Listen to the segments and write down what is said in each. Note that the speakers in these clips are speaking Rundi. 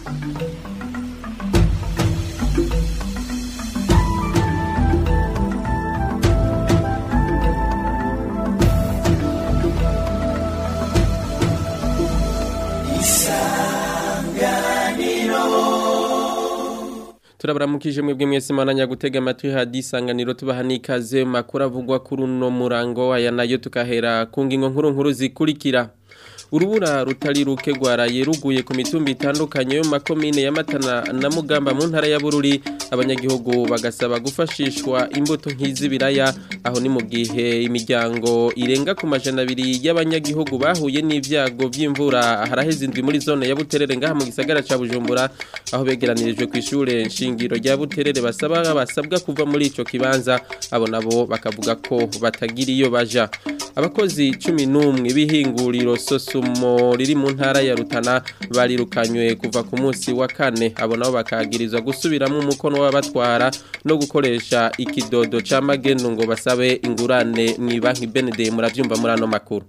turabaramukije mwebwe mwese mananya gutega amatwi hadisanganiro tubaha nikaze makuru avugwa kuri uno murango aya nayo tukahera ku ngingo nkuru nkuru zikurikira urubura rutari ruke rwaraye ruguye ku mitumba itandukanye yo mu makomine ya Matana na Mugamba mu ntara ya Bururi abanyagihugu bagasaba gufashishwa imbuto nk'izibiraya aho ni mu gihe imiryango irenga ku majana abiri y'abanyagihugu bahuye n'ivyago vy'imvura haraheze indwi muri zone ya Buterere ngaha mu gisagara ca Bujumbura aho begeranirijwe ku ishure nshingiro rya Buterere basaba basabwa kuva muri ico kibanza abo nabo bakavuga ko batagira iyo baja abakozi 11 bihinguriro sosumo riri mu ntara ya Rutana barirukanywe kuva ku munsi wa kane abo nabo bakagirizwa gusubiramo umukono w'abatwara no gukoresha ikidodo ca magendo ngo basabe ingurane mu banki BND muravyumva muri ano makuru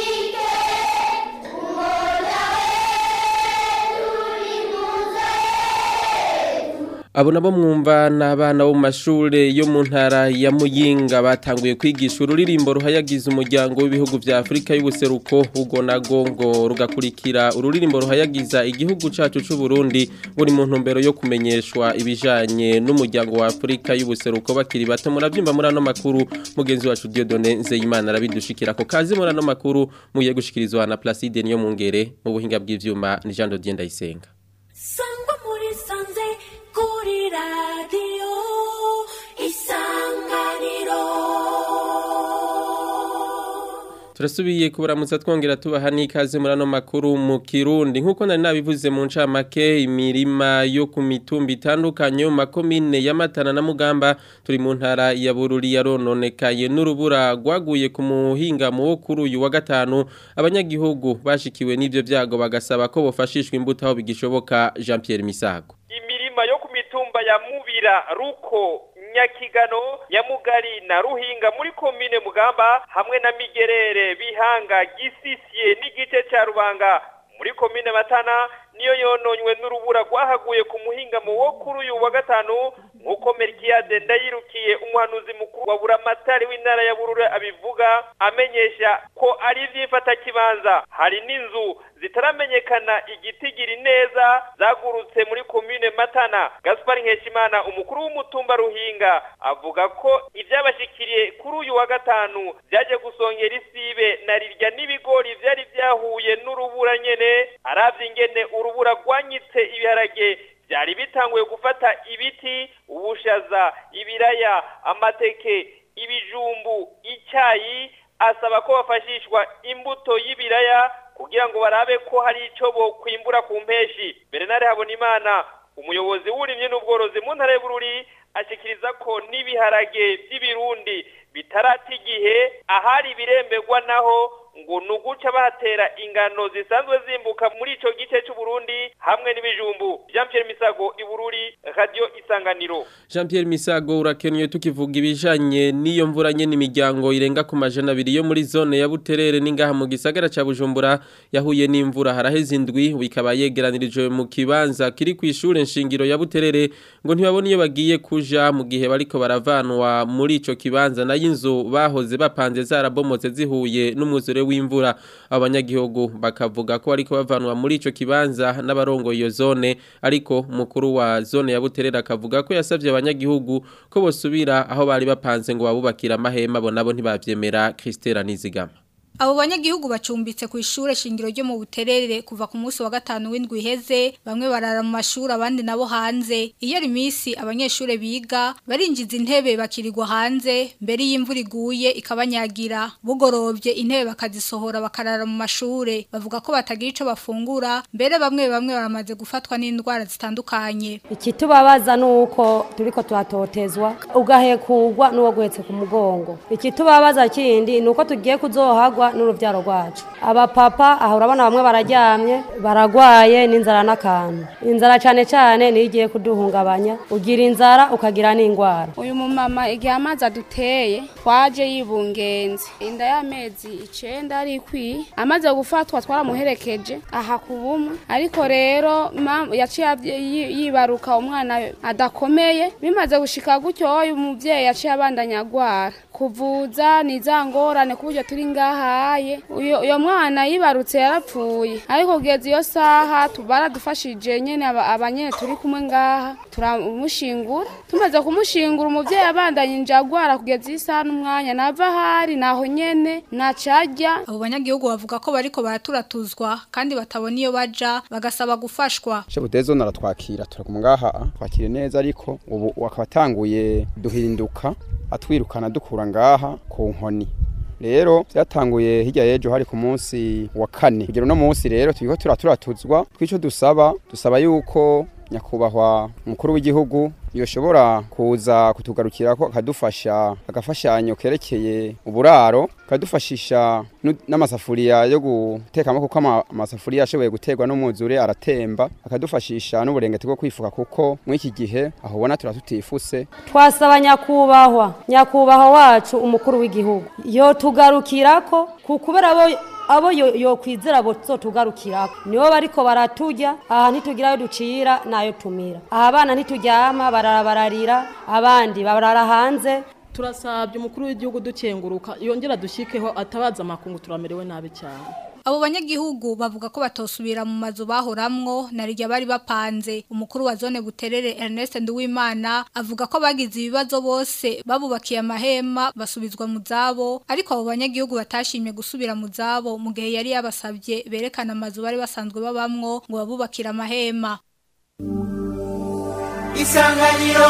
Abo nabo mwumva n'abana bo mu mashure yo mu ntara ya Muyinga batanguye kwigisha ururirimbo ruhayagiza umuryango w'ibihugu vya Afrika y'ubuseruko ugo nago ngo rugakurikira ururirimbo ruhayagiza igihugu cacu c'u Burundi buri mu ntumbero yo kumenyeshwa ibijanye n'umuryango wa Afrika y'ubuseruko bakiri bato muravyimba muri ano makuru mugenzi wacu Dieudonne Nzeyimana arabidushikira ko kazi muri ano makuru muye gushikirizwa na Placide niyo mungere mu buhinga bw'ivyuma ni Jean Dodier Ndayisenga Sangwa muri sanze kuri radiyo isanganiro turasubiye kubaramutsa twongera tubaha n'ikaze muri ano makuru mu kirundi nk'uko nari nabivuze mu ncamake imirima yo ku mitumba itandukanye mu makomine ya Matana na Mugamba turi mu ntara ya Bururi yarononekaye n'urubura rwaguye ku muhingamo wo kuri uyu wa gatanu abanyagihugu bashikiwe n'ivyo vyago bagasaba ko bofashishwa imbuto aho bigishoboka Jean Pierre Misago imirima yo ku mitumba ya Mubira Ruko Nyakigano Nyamugari na Ruhinga muri komine Mugamba hamwe na Migerere Bihanga Gisisiye n'igice ca Rubanga muri komine Matana niyo yononywe n'urubura rwahaguye ku muhingamo wo kuri uyu wa gatanu nk'uko Melkiade ndayirukiye umuhanuzi mukuru wa buramatari w'intara ya Burure abivuga amenyesha ko ari ivyifata kibanza hari n'inzu zitaramenyekana igitigiri neza zagurutse muri komine Matana Gaspar Nkeshimana umukuru w'umutumba Ruhinga avuga ko ivyabashikiriye kuri uyu wa gatanu vyaje gusongera isibe na rirya n'ibigori vyari vyahuye n'urubura nyene aravye ingene urubura rwanyitse ibiharage byari bitanguye gufata ibiti ubushaza ibiraya amateke ibijumbu icyayi asaba ko bafashishwa imbuto y'ibiraya kugira ngo barabe ko hari icyo bo kwimbura ku mpeshi Bernard Habonimana umuyobozi w'uburimyi n'ubworozi mu ntara y'Bururi ashikiriza ko n'ibiharage by'ibirundi bitarata igihe ahari biremberwa naho ngo nuguca bahatera ingano zisanzwe zimbuka muri ico gice c'u Burundi hamwe n'ibijumbu Jean Pierre Misago ibururi radio isanganiro Jean Pierre Misago urakenye tukivuga ibijanye n'iyo mvura nyene imiryango irenga ku majana abiri yo muri zone ya Buterere n'ingaha mu gisagara ca Bujumbura yahuye n'imvura haraheze indwi bikaba yegeranirijwe mu kibanza kiri ku ishure nshingiro ya Buterere ngo ntibabone iyo bagiye kuja mu gihe bariko baravanwa muri ico kibanza nayo inzu bahoze bapanze zarabomotse zihuye n'umwuzure w'imvura abanyagihugu bakavuga ko ariko bavanwa muri ico kibanza n'abarongo iyo zone ariko mukuru wa zone ya Buterere akavuga ko yasavye abanyagihugu ko bosubira aho bari bapanze ngo babubakira amahema bo nabo ntibavyemera Christela Nizigama Abo banyagihugu bacumbitse ku ishure shingiro ryo mu Buterere kuva ku munsi wa gatanu w'indwi iheze bamwe barara mu mashuri abandi nabo hanze iyo ari misi abanyeshure biga barinjiza intebe bakirirwa hanze mbere y'imvura iguye ikabanyagira bugorovye intebe bakazisohora bakarara mu mashure bavuga ko batagira ico bafungura mbere bamwe bamwe baramaze gufatwa n'indwara zitandukanye ikitubabaza nuko turiko tuhatotezwa ugahekugwa n'uwo guhetse ku mugongo ikitubabaza kindi nuko tugiye kuzohagwa dutwagwa n'urubyaro rwacu abapapa aho urabona bamwe bararyamye baragwaye n'inzara n'akantu inzara cyane cyane niyo igiye kuduhungabanya ugira inzara ukagira n'indwara uyu mumama igihe amazi aduteye twaje yibungenze inda y'amezi icenda ari ikwiye amaze gufatwa twaramuherekeje aha ku bumwe ariko rero ma- yaciye avye- yi- yibaruka umwana adakomeye bimaze gushika gutyo uyu muvyeyi yaciye abandanya agwara kuvuza ni za ngorane ku buryo turi ngahaye uyo uyo mwana yibarutse yarapfuye ariko kugeza iyo saha tu- baradufashije nyene aba- abanyene turi kumwe ngaha turamushingura tumaze kumushingura umuvyeyi abandanyije agwara kugeza iyi saha n'umwanya nava ahari naho nyene nacarya abo banyagihugu bavuga ko bariko baraturatuzwa kandi batabona iyo baja bagasaba gufashwa shebudezo naratwakira turaguma ngaha twakire neza ariko ubu akaba atanguye duhinduka atwirukana dukura ngaha ku nkoni rero byatanguye hirya y'ejo hari ku munsi wa kane kugera uno munsi rero turiko turaturatuzwa tw'ico dusaba dusaba yuko nyakubahwa umukuru w'igihugu yoshobora kuza kutugarukirako akadufasha agafashanyo kerekeye uburaro akadufashisha nu- n'amasafuriya yo gutekamo kuko ama- amasafuriya ashoboye guterwa n'umwuzure aratemba akadufashisha n'uburengeti bwo kwifuka kuko muri iki gihe aho ubona turatutifuse twasaba nyakubahwa nyakubahwa wacu umukuru w'igihugu yotugarukirako ku kubera abo abo yo- yokwizera bozotugarukirako nibo bariko baratujya aha ntitugira ayo ducira n'ayo tumira aha abana ntituryama barara bararira abandi barara hanze turasabye umukuru w'igihugu dukenguruka yongera dushyikeho atabaza amakungu turamerewe nabi cyane abo banyagihugu bavuga ko batosubira mu mazu bahoramwo na rirya bari bapanze umukuru wa zone buterere Ernest Nduwimana avuga ko bagize ibibazo bose babubakiye amahema basubizwa mu zabo ariko abo banyagihugu batashimye gusubira mu zabo mu gihe yari yabasabye berekana amazu bari basanzwe babamwo ngo babubakire amahema isanganiro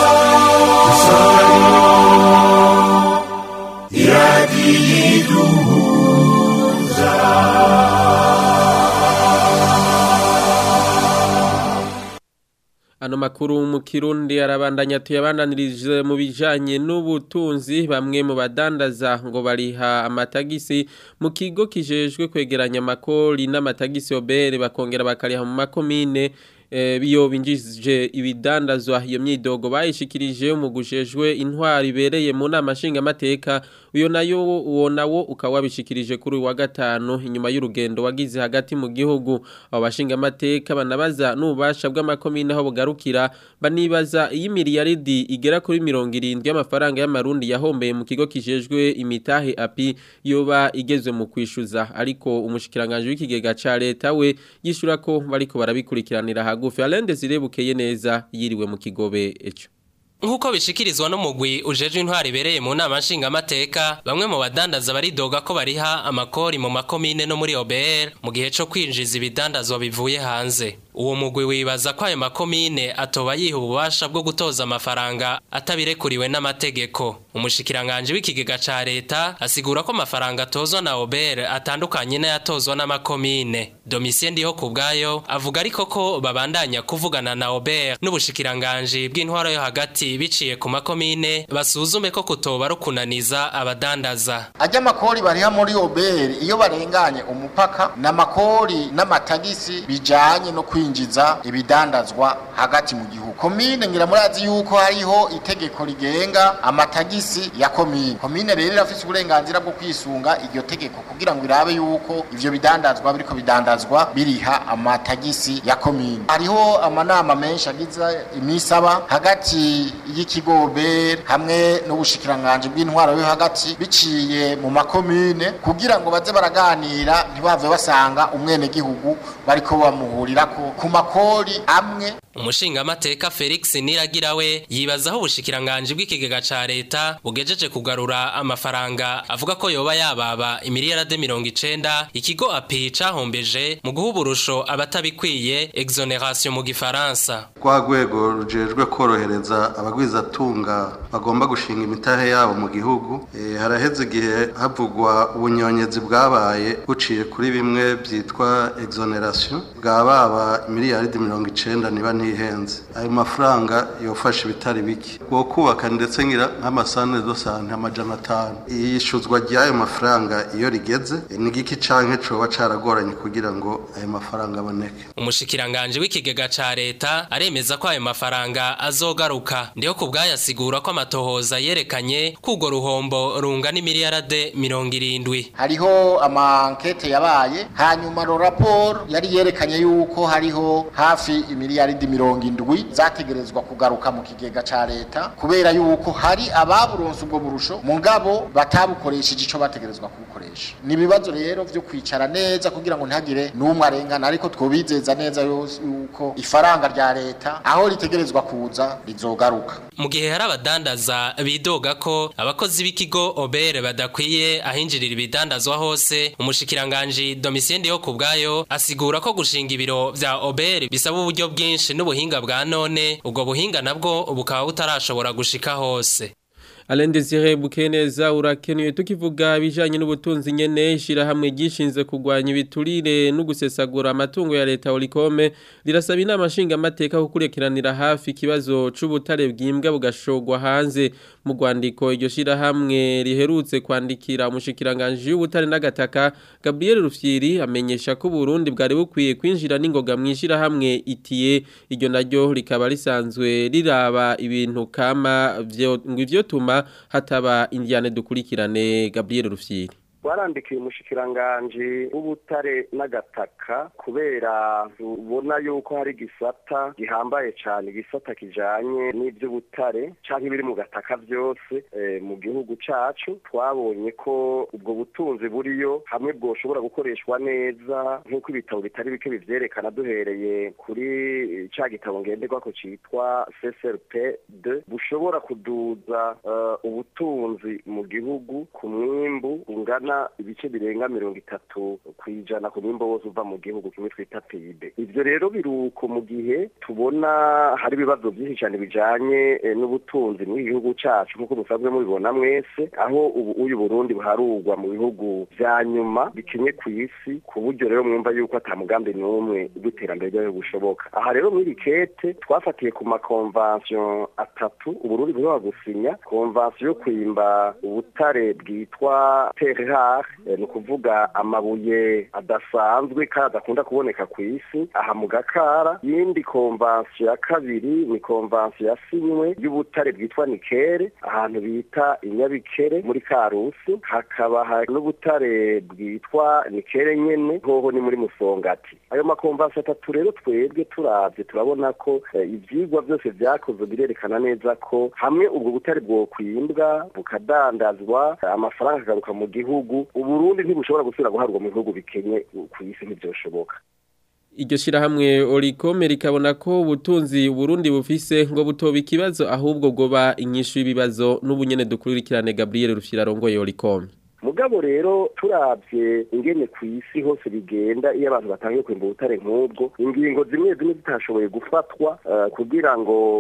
Ano makuru mu Kirundi arabandanya tuyabandanirije mu bijanye n'ubutunzi bamwe mu badandaza ngo bariha amatagisi mu kigo kijejwe kwegeranya amakori n'amatagisi obere bakongera bakariha mu makomine eh, biyo binjije ibidandazwa iyo myidogo bayishikirije mu gujejwe intwari ibereye mu nama nshingamateka uyo nayo uwo nawo ukaba wabishikirije kuri uyu wa gatanu inyuma y'urugendo wagize hagati mu gihugu abo bashingamateka banabaza n'ububasha bw'amakomine aho bugarukira banibaza iyi miliyaridi igera kuri mirongo irindwi y'amafaranga y'amarundi yahombeye mu kigo kijejwe imitahe api yoba igezwe mu kwishyuza ariko umushikiranganje w'ikigega ca leta we yishura ko bariko barabikurikiranira hagufi Alain Desire bukeye neza yiriwe mu kigobe eco Nkuko bishikirizwa n'umugwi ujeje intwari ibereye mu nama nshingamateka bamwe mu badandaza baridoga ko bariha amakori mu makomine no muri OBR mu gihe co kwinjiza ibidandazwa bivuye hanze uwo mugwi wibaza ko ayo makomine atoba yiha ububasha bwo gutoza amafaranga atabirekuriwe n'amategeko umushikiranganje w'ikigega ca leta asigura ko amafaranga atozwa na OBR atandukanye n'ayatozwa n'amakomine Domitien ndiho kubwayo avuga ariko ko babandanya kuvugana na OBR n'ubushikiranganje bw'intwaro yo hagati biciye ku makomine basuzume ko kutoba rukunaniza abadandaza ajya amakori bariha muri oberi iyo barenganye umupaka ni amakori n'amatagisi bijyanye no kwinjiza ibidandazwa hagati mu gihugu komine ngira murazi yuko hariho itegeko rigenga amatagisi ya komine komine rero irafite uburenganzira bwo kwisunga iryo tegeko kugira ngo irabe yuko ivyo bidandazwa biriko bidandazwa biriha amatagisi ya komine hariho amanama menshi agize imisaba hagati y'ikigo oberi hamwe n'ubushikiranganje bw'intwaro yo hagati biciye mu makomine kugira ngo baze baraganira ntibave basanga umwenegihugu bariko bamuhurirako ku makori amwe umushingamateka Felix Niragirawe yibazaho ubushikiranganje bw'ikigega ca leta bugejeje kugarura amafaranga avuga ko yoba yababa imiliyarade mirongo icenda ikigo api cahombeje mu guha uburusho abatabikwiye exoneration mu gifaransa rwa rwego rujejwe korohereza abagwizatunga bagomba gushinga imitahe yabo mu gihugu e, haraheze igihe havugwa ubunyonyezi bwabaye buciye kuri bimwe byitwa exoneration bwababa arenga miliyaridi mirongo icenda niba ntihenze ayo mafaranga yofasha ibitari bike bwo kubaka ndetse ngira nk'amasane do sante amajana atanu iyishuzwa ry'ayo mafaranga iyo rigeze ni igiki canke coba caragoranye kugira ngo ayo mafaranga aboneke umushikiranganje w'ikigega ca leta aremeza ko ayo mafaranga azogaruka ndiho ku bwayasigura ko amatohoza yerekanye ko urwo ruhombo rungana imiliyarade mirongo irindwi hariho amankete yabaye hanyuma ro raporo yari yerekanye yuko hariho hafi imiliyaridi mirongo indwi zategerezwa kugaruka mu kigega ca leta kubera yuko hari ababuronse ubwo burusho mugabo batabukoresheje ico bategerezwa kubukoresha ni ibibazo rero vyo kwicara neza kugira ngo ntihagire n'umwe arengana ariko twobizeza neza yuko ifaranga rya leta aho ritegerezwa kuza rizogaruka mu gihe hari abadandaza bidoga ko abakozi b'ikigo obere badakwiye ahinjirira ibidandazwa hose umushikiranganji domisiyende yo ku bwayo asigura ko gushinga ibiro vya obere bisaba uburyo bwinshi n'ubuhinga bwa none ubwo buhinga nabwo bukaba butarashobora gushika hose Alain Desire Bukeneza urakenuye tukivuga bijanye n'ubutunzi nyene ishirahamwe gishinze kugwanya ibiturire no gusesagura amatungo ya leta Olikome rirasaba inama nshinga amateka kukurekeranira hafi ikibazo c'ubutare bwimbwa bugashogwa hanze mu rwandiko iryo shirahamwe riherutse kwandikira umushikiranganje w'ubutare n'agataka Gabriel Rufyiri amenyesha ko Burundi bwari bukwiye kwinjira n'ingoga mwishirahamwe itiye iryo naryo rikaba risanzwe riraba ibintu kama vyo ngo ivyo tuma hataba indiane dukurikirane Gabriel Rufyiri warandikiye umushikiranganji w'ubutare n'agataka kubera ubona yuko hari gisata gihambaye cyane igisata kijanye n'ivy'ubutare canke ibiri mu gataka vyose mu gihugu cacu twabonye ko ubwo butunzi buriyo hamwe bwoshobora gukoreshwa neza nk'uko ibitabo bitari bike bivyerekana duhereye kuri ca gitabo ngenderwako citwa CSRP 2 bushobora kuduza ubutunzi mu gihugu ku mwimbu ungana ibice birenga mirongo itatu ku ijana ku mwimbo wose uva mu gihugu kimwe twita PIB ivyo rero biruko mu gihe tubona hari ibibazo byinshi cyane bijanye n'ubutunzi mu gihugu cacu nk'uko musanzwe mubibona mwese aho ubu uyu Burundi buharurwa mu bihugu vya nyuma bikenye ku isi ku buryo rero mwumva yuko ata mugambi n'umwe w'iterambere ryayo bushoboka aha rero muri kete twafatiye ku makonvansiyo atatu uburundi bushobora gusinya konvansiyo yo kwimba ubutare bwitwa terehar ni ukuvuga amabuye adasanzwe kandi adakunda kuboneka ku isi aha mu gakara yindi konvansiyo ya kabiri ni konvansiyo yasinywe y'ubutare bwitwa nikere ahantu bita inyabikere muri karusi hakaba hari n'ubutare bwitwa nikere nyene hoho ni muri musongati ayo makonvansiyo atatu rero twebwe turavye turabona ko ivyigwa byose vyakozwe birerekana neza ko hamwe ubwo butare bwokwimbwa bukadandazwa amafaranga akagaruka mu gihugu uburundi ntibushobora gusubira guharwa mu bihugu bikenye ku isi ntivyoshoboka iryo shirahamwe Olikome rikabona ko ubutunzi Burundi bufise ngo butoba ikibazo ahubwo goba inyishu y'ibibazo n'ubunyene dukurikirane Gabriel Rufyira rongoye Olikome mugabo rero turavye ingene ku isi hose bigenda iyo abantu batangiye kwimba ubutare nk'ubwo ingingo zimwe zimwe zitashoboye gufatwa uh, kugira ngo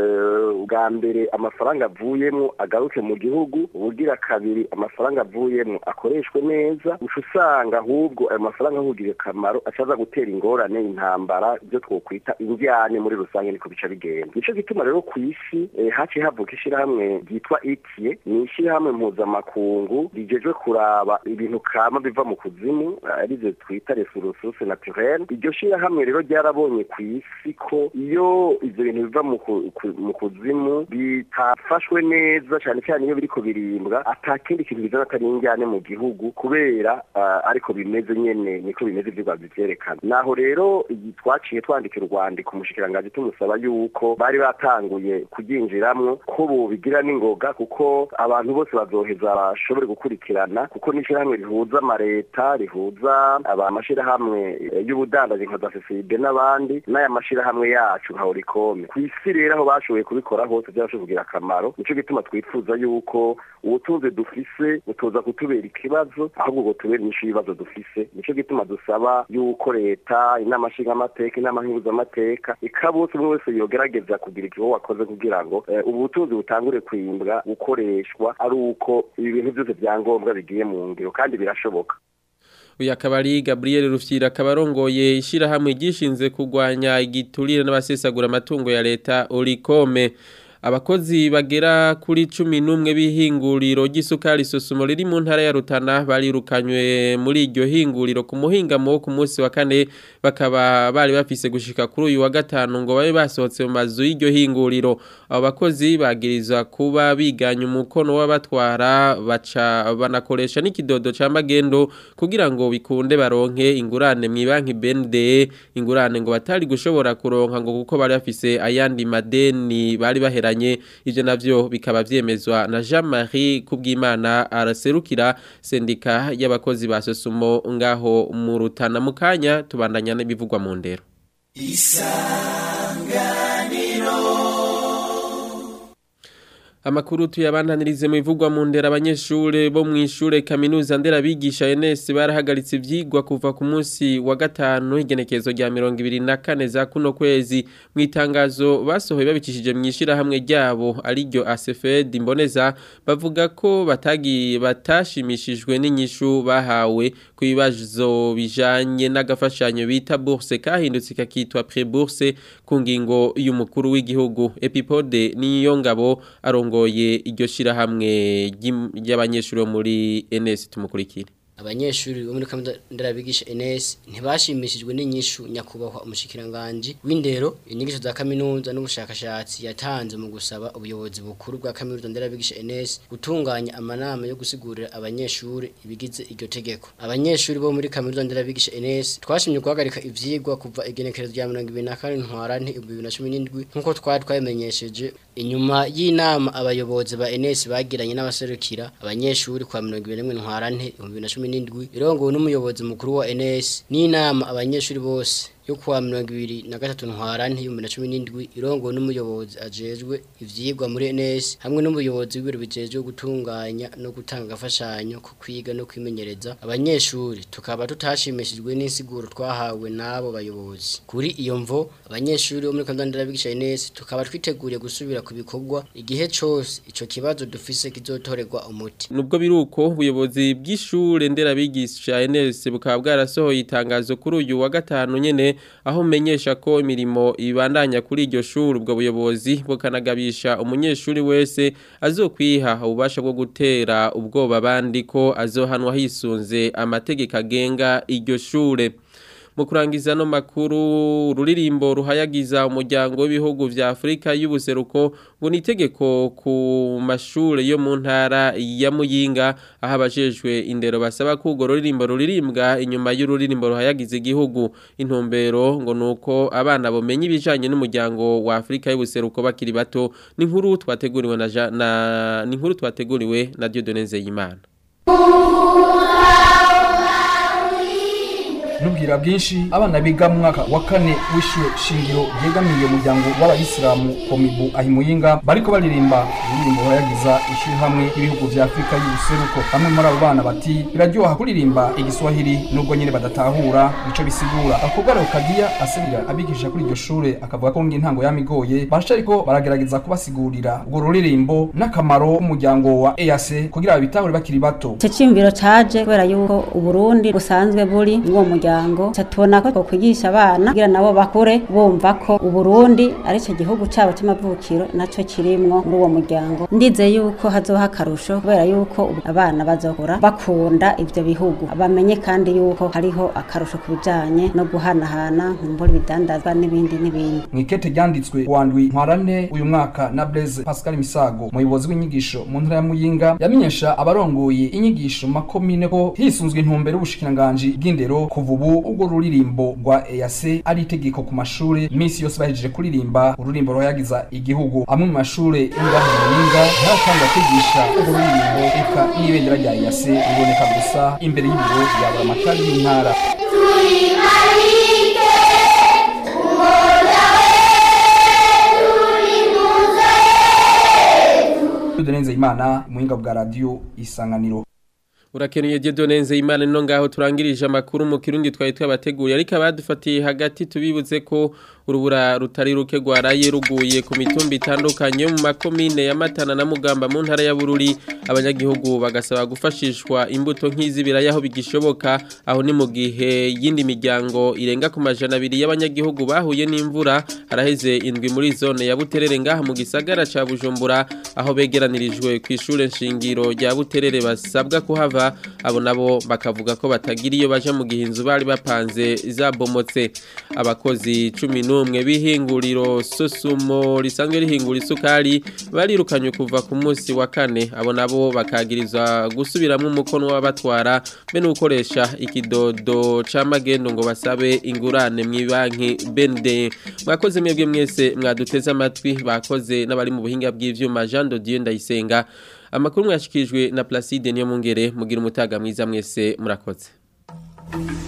uh, bwa mbere amafaranga avuyemwo agaruke mu gihugu ubugira kabiri amafaranga avuyemwo akoreshwe neza uca usanga ahubwo ayo mafaranga ahugiriye akamaro acaza gutera ingorane intambara ibyo twokwita indyane muri rusange niko bica bigenda nico gituma rero ku isi eh, haciye havuka ishirahamwe ryitwa itie ni ishirahamwe mpuzamakungu rijejwe kuraba ibintu kama biva mu kuzimu arivyo twita resources naturelles iryo shirahamwe rero ryarabonye ku isi ko iyo ivyo bintu biva mu kuzimu bitafashwe neza cyane cyane iyo biriko birimbwa atakindi kintu bizana atari injyane mu gihugu kubera uh, ariko bimeze nyene niko bimeze ivyigwa bivyerekana naho rero twaciye twandikira urwandiko umushikiranganji tumusaba yuko bari batanguye kuryinjiramwo ko bobigira n'ingoga kuko abantu bose bazoheza bashobore gukurikirana kuko n'ishyirahamwe rihuza amareta rihuza amashirahamwe y'ubudandaji nka za CCIB n'abandi n'aya mashirahamwe yacu nka Oricom ku isi rero aho bashoboye kubikora hose byarashoboye kugira akamaro nico gituma twifuza yuko ubutunzi dufise butoza kutubera ikibazo ahubwo ngo tubere inyishu y'ibibazo dufise nico gituma dusaba yuko leta inama nshingamateka inama nkihuzamateka ikabose umwe wese yogerageza kugira igiho wakoze kugira ngo ubu butunzi butangure kwimbwa gukoreshwa ari uko ibi bintu byose byangombwa bigiye mu ngiro kandi birashoboka uyu akaba ari Gabriel Rufyira akaba arongoye ishyirahamwe ryishinze kurwanya igiturire n'abasesagura amatungo ya leta Orikome abakozi bagera kuri cumi n'umwe b'ihinguriro ry'isukari susumo riri mu ntara ya Rutana barirukanywe muri iryo hinguriro ku muhingamo wo ku munsi wa kane bakaba bari bafise gushika kuri uyu wa gatanu ngo babe basohotse mu mazu y'iryo hinguriro abo bakozi bagirizwa kuba biganye umukono w'abatwara baca banakoresha n'ikidodo ca magendo kugira ngo bikunde baronke ingurane mu banki BND ingurane ngo batari gushobora kuronka ngo kuko bari bafise ayandi madeni bari baheranye ivyo navyo bikaba vyemezwa na Jean-Marie Kubwimana araserukira sendika y'abakozi ba Sosumo ngaho mu Rutana mu kanya tubandanya n'ibivugwa mu ndero Amakuru tuyabandanirize mu bivugwa mu ndera abanyeshure bo mu ishure kaminuza ndera bigisha NS barahagaritse ivyigwa kuva ku munsi wa gatanu igenekezo rya 24 za kuno kwezi mu itangazo basohoye babicishije mu ishira hamwe ryabo ari ryo ACFED imboneza bavuga ko batagi batashimishijwe n'inyishu bahawe ku bibazo bijanye n'agafashanyo bita bourse kahindutse kakitwa pré-bourse ku ngingo y'umukuru w'igihugu Epipode niyo ngabo arongo ngoye iryo shirahamwe ry'abanyeshuri bo muri NS tumukurikire abanyeshuri bo muri kaminuza nderabigisha NS ntibashimishijwe n'inyishu nyakubahwa umushikiranganje w'indero inyigisho za kaminuza n'ubushakashatsi yatanze mu gusaba ubuyobozi bukuru bwa kaminuza nderabigisha NS gutunganya amanama yo gusigurira abanyeshuri ibigize iryo tegeko abanyeshuri bo muri kaminuza nderabigisha NS twashimye guhagarika ivyigwa kuva igenekerezo rya 2024 ntwarante 2017 nkuko twari twabimenyesheje inyuma y'inama abayobozi ba NS bagiranye n'abaserukira abanyeshuri kwa 2021 ntwarante 2017 n'indwi irongowe n'umuyobozi mukuru wa NS n'inama abanyeshuri bose yo kuwa mirongo ibiri na gatatu ntwarante y'ibihumbi na cumi n'indwi irongowe n'umuyobozi ajejwe ivyigwa muri NS hamwe n'umuyobozi w'ibiro bijejwe gutunganya no gutanga agafashanyo ko kwiga no kwimenyereza abanyeshuri tukaba tutashimishijwe n'insiguro twahawe n'abo bayobozi kuri iyo mvo abanyeshuri bo muri kaminuza nderabigisha NS tukaba twiteguriye gusubira ku bikorwa igihe cose ico kibazo dufise kizotorerwa umuti nubwo biruko ubuyobozi bw'ishure nderabigisha NS bukaba bwarasohoye itangazo kuri uyu wa gatanu nyene aho menyesha ko imirimo ibandanya kuri iryo shuri ubwo buyobozi bukanagabisha umunyeshuri wese azokwiha ububasha bwo gutera ubwoba abandi ko azohanwa hisunze amategeko agenga iryo shure mu kurangiza no makuru ruririmbo ruhayagiza umuryango w'ibihugu vya Afrika y'ubuseruko ngo ni itegeko ku mashure yo mu ntara ya Muyinga aho abajejwe indero basaba ko urwo ruririmbo ruririmbwa inyuma y'ururirimbo ruhayagiza igihugu intumbero ngo nuko abana bomenye ibijanye n'umuryango wa Afrika y'ubuseruko bakiri bato ni inkuru twateguriwe na, na ni inkuru twateguriwe na Dieudonne Nzeyimana nubwira bwinshi abana biga mu mwaka wa kane w'ishure shingiro ryegamiye umuryango w'abayisilamu komibu ahimuyinga bariko baririmba indirimbo bayagiza ishyirahamwe y'ibihugu vya afurika y'ubuseruko bamwe muri abo bana bati biraryoha kuririmba igiswahili nubwo nyine badatahura ico bisigura akogara kagiya asubira abigisha kuri iryo shure akavuga ko ngintango yamigoye basha ariko baragerageza kubasigurira urwo ruririmbo n'akamaro k'umuryango wa EAC kugira babitahure bakiri bato icyo cyiyumviro caje kubera yuko uburundi busanzwe buri muri uwo muryango tubona ko twokwigisha abana kugira nabo bakure bumva ko uburundi ari cyo gihugu cyabo cy'amavukiro nacyo kirimwo muri uwo muryango ndize yuko hazoha akarusho kubera yuko abana bazokura bakunda ivyo bihugu bamenye kandi yuko hariho akarusho ku bijanye no guhanahana nkumbura ibidandazwa n'ibindi n'ibindi mwikete ryanditswe wandwi ntwarane uyu mwaka na Blaise Pascal Misago umuyobozi w'inyigisho mu ntara ya Muyinga yamenyesha abarongoye inyigisho makomine ko hisunzwe intumbero y'ubushikiranganje bw'indero kuva ubu ubwo ruririmbo rwa EAC ari itegeko ku mashure iminsi yose bahejeje kuririmba ururimbo ruhayagiza igihugu amwe mu mashure y'ingaho Muyinga haratanga kwigisha urwo ruririmbo eka n'ibendera rya EAC riboneka gusa imbere y'ibiro bya buramatari y'intara Tudenze imana muhinga bwa radio isanganiro Urakenuye Dieudonne Nzeyimana no ngaho turangirije amakuru mu kirundi twari twabateguriye ariko abadufatiye hagati tubibuze ko urubura rutari ruke rwaraye ruguye ku mitumba itandukanye mu makomine ya Matana na Mugamba mu ntara ya Bururi abanyagihugu bagasaba gufashishwa imbuto nk'izibiraya aho bigishoboka aho ni mu gihe yindi miryango irenga ku majana abiri y'abanyagihugu bahuye n'imvura haraheze indwi muri zone ya Buterere ngaha mu gisagara ca Bujumbura aho begeranirijwe ku ishure nshingiro rya Buterere basabwa kuhava abo nabo bakavuga ko batagira iyo baje mu gihe inzu bari bapanze zabomotse abakozi 11 bihinguriro sosumo risanzwe rihingura isukari barirukanywe kuva ku munsi wa kane abo nabo bakagirizwa gusubiramwo umukono w'abatwara be no gukoresha ikidodo c'amagendo ngo basabe ingurane mu banki BND mwakoze mwebwe mwese mwaduteze amatwi bakoze n'abari mu buhinga bw'ivyuma Jean de Dieu ndayisenga amakuru mwashikijwe na Placide niyo mungere mugira umutaga mwiza mwese murakoze